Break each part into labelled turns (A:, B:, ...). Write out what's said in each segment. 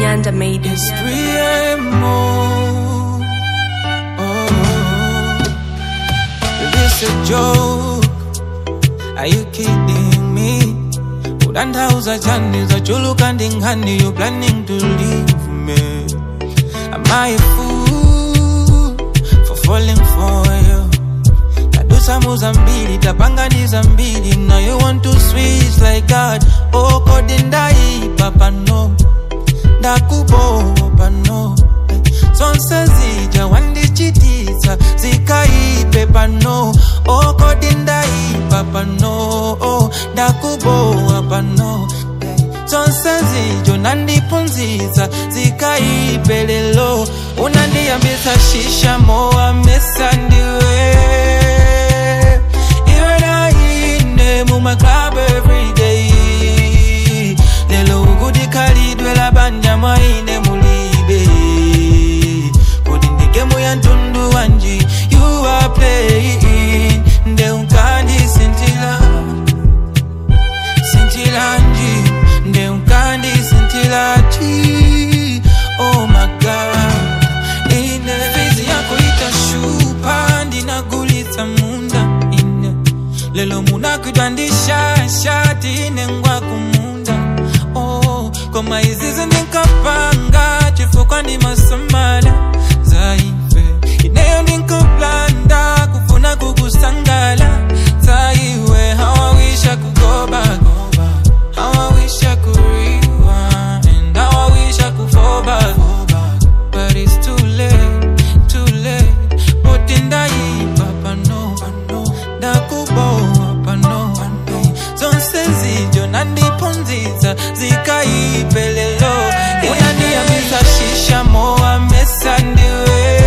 A: Nyanda made it.
B: It's 3 a.m. Oh, is this a joke? Are you kidding me? Udandauza chani za chulu kandi ngani You planning to leave me Am I a fool For falling for you Tadusa muza mbili Tapanganiza mbili Now you want to switch like God Oh kodindai papa no ndakubopa no zonse zija wandichitisa zikaipe pano okodindaipa pano ndakubowa pano zonse zijo nandipunziza zikaipe lelo unandiyambisa shisha mowa mesa ndiwe iwe naine mumaklabu everyday lelo ukudikhalidwe labanja mwaine mulibe kodi ndigemu ya ntundu wanji you are playing nde unkandi sintila sintilanji nde unkandi sintilaji oh my god ine fizi yako itashupa ndinagulitsa munda ine lelo munakwidwa ndishashati ine ngwa kumunda oh, koma izizi ndinkapanga chifukwa ndi masamala zaife ineyo ndinkaplanda kufuna kukusangala zaiwe hawawisha kugoba How I wish I could rewind How I wish I could fall back But it's too late, too late But in papa no Ndakubowa pano Zonse zijo nandipunziza Zikaipelelo Unaniambisa shisha moa mesa ndiwe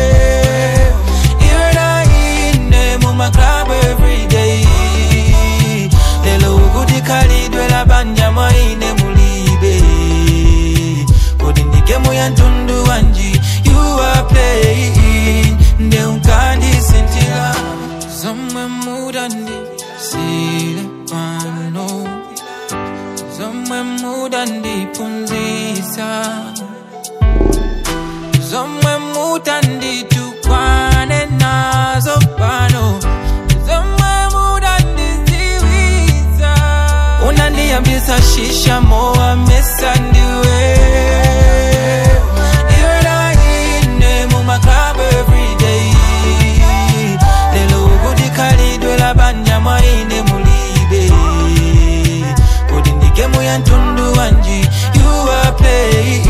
B: Iwe naine mumaklabu everyday lelo ukudikhalidwe labanja mwaine mulibe kodi ndigemu ya ntundu wanji you are playing nde unkandisintila zomwe mudandi sile pano zomwe mudandipunzisa zomwe mutanditukwane nazo pano zomwe mudandiziwiza unandiyambisa shisha mowa mesa ndiwe iwe naine mumaklabu everyday lelo ukudikhalidwe labanja mwaine mulibe kodi ndigemu ya ntundu wanji you are playing